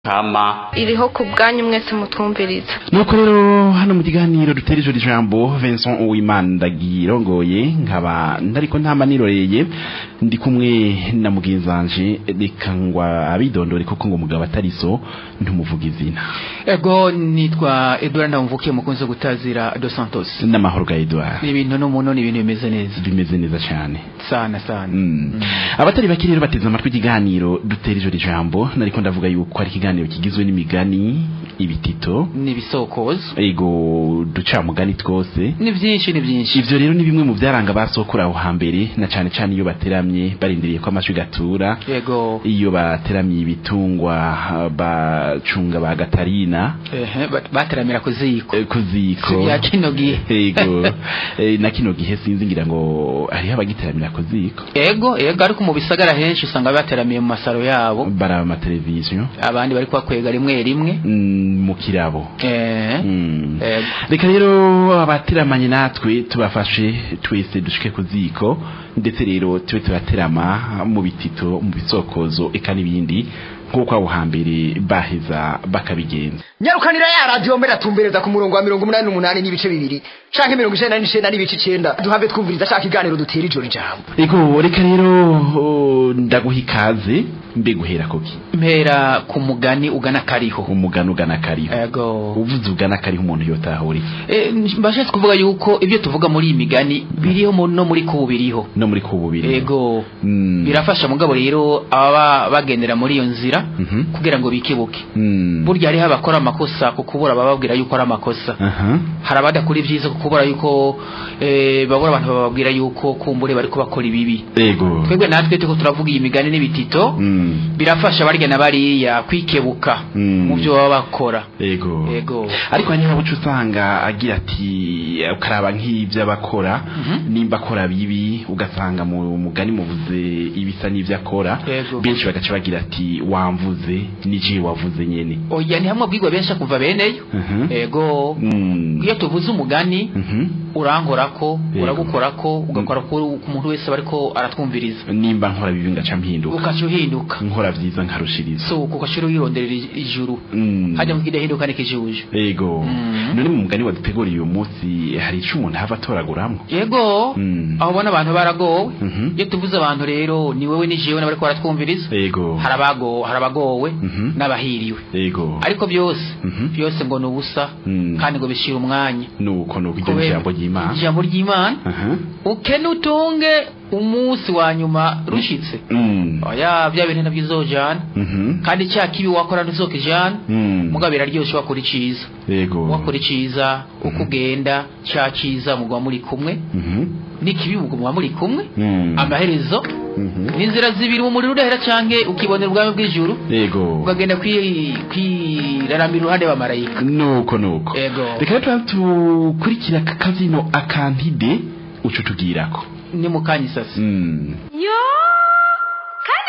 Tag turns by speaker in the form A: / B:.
A: kama
B: iriho ku bwanyu mwese mutwumviriza
C: nuko rero hano mu kiganiro dutera ijoro ijambo Vincent Uwimana ndagirongoye nkaba ndariko ntama niroreye ndi kumwe na mugenzanje reka ngwa abidondore kuko ngo mugabo atariso ntumuvuga izina
D: ego nitwa Edouard Ndamvukiye mukunze gutazira Dos Santos
C: n'amahoro ga Edouard
D: ni ibintu n'umuntu ni ibintu bimeze neza
C: bimeze neza cyane
D: sana sana
C: Mm. abatari bake rero bateze amatwi ikiganiro dutera ijoro ijambo nariko ndavuga yuko ari ikiganiro kigizwe n'imigani ibitito
D: ni ibisokozo
C: ego ducamugani twose
D: ni byinshi ni byinshi
C: ivyo rero ni bimwe mu vyaranga basokura aho hambere na cane cane iyo bateramye barindiriye ko amashwi gatura
D: ego
C: iyo bateramye ibitungwa ah, bacunga ba gatarina
D: ehe ba- bateramira ku ziko
C: eh, ku ziko
D: Si bya kino gihe.
C: ego eh, na kino gihe sinzi ngira ngo hariho abagiteramira ku ziko
D: ego ego ariko mu bisagara henshi usanga bateramiye mu masaro yabo
C: baraba amateleviziyo
D: abandi bari kubakwega rimwe rimwe
C: mm, mu kirabo
D: eh
C: Mm.
D: ego
C: reka rero abateramanye natwe tubafashe twese dushike ku ziko ndetse rero tube turaterama mu bitito mu bisokozo eka n'ibindi nk'uko abo hambere baheza bakabigenza
E: nyarukanira ya radiyo mbere atumbereza ku murongo wa mirongo umunani n'umunani n'ibice bibiri canke mirongo icenda n'icenda n'ibice icenda duhave twumviriza ca kiganiro dutera ijoro ijambo
C: ego reka rero oh, ndaguha ikaze mbe guhera koki
D: mpera ku mugani ugana kariho
C: umugani ugana kariho
D: ego
C: uvuze ugana kariho umuntu yotahura iki
D: Eh, mbashatse kuvuga yuko ibyo tuvuga muri iyi migani biriho mu- no muri kubu biriho
C: no muri kububiri
D: ego
C: Mm.
D: birafasha mugabo rero ababa bagendera muri iyo nzira
C: Mhm.
D: kugira ngo bikibuke
C: Mm.
D: burya hariho abakora amakosa ku kubura bababwira yuko ari amakosa
C: aha
D: hari abadakora ibyiza ku kubura yuko eh, babura abantu bababwira yuko kumbure bariko bakora ibibi
C: ego
D: twebwe natwe turiko turavuga iyi migani n'ibitito
C: Mm.
D: birafasha barya na bariya kwikebuka
C: Mm.
D: mu byo baba bakora
C: ego
D: ego
C: ariko hari n'abaca usanga agira ati ukaraba nk'ibyo abakora
D: Mhm.
C: nimba akora bibi ugasanga mu mugani muvuze ibisa n'ibyo akora
D: Yego.
C: benshi bagaca bagira ati wamvuze n'igihe wavuze nyene
D: oya ni hamwe bwigwa benshi kuva beneyo
C: Mhm.
D: ego
C: Mm.
D: iyo tuvuze umugani
C: Mhm.
D: urankorako
C: Yego.
D: uragukorako ugakora ku ku muntu wese bariko aratwumviriza
C: nimba nkora bibi ngaca mpinduka
D: ukaca uhinduka
C: nkora vyiza nkarushiriza
D: so ukaca wironderera ij- ijuru
C: Mm.
D: hajya mu kidahinduka n'ikijuju
C: ego
D: Mhm.
C: none mu mugani waduteguriye uyu munsi hari ico umuntu hava atoraguramwo
D: yego
C: Mm.
D: aho ubona abantu baragowe
C: Mhm.
D: iyo tuvuze abantu rero ni wewe ni jewe n'abariko baratwumviriza
C: ego
D: hari abago hari abagowe
C: Mhm.
D: n'abahiriwe
C: ego
D: ariko byose
C: Mhm.
D: byose ngo ni ubusa
C: Mm.
D: kandi ngo bishira umwanya
C: nuko nuko iryo
D: Kubera-
C: jambo ry'imana
D: ijambo ry'imana
C: aha
D: ukene utunge umunsi wa nyuma rushitse
C: Mm.
D: oya bya bintu nabyo uzojana
C: Mhm.
D: kandi cya kibi wakora ntuzokijana
C: Mm.
D: mugabo biraryoshe wakora iciza
C: Yego.
D: wakora iciza uko ugenda cya ciza mugwa muri kumwe
C: Mhm.
D: n'ikibi mugwa muri kumwe
C: Mm.
D: amaherezo
C: Mhm.
D: n'inzira zibiri umuriro udahera canke ukibonera ubwami bw'ijuru
C: Yego.
D: ukagenda kwi- kwiraramira uruhande wa marayika
C: Nuko nuko.
D: Yego.
C: Reka rero tukurikira aka kazino akantide uco tugirako.
D: ni mukanya isasi
C: Mm.
B: yo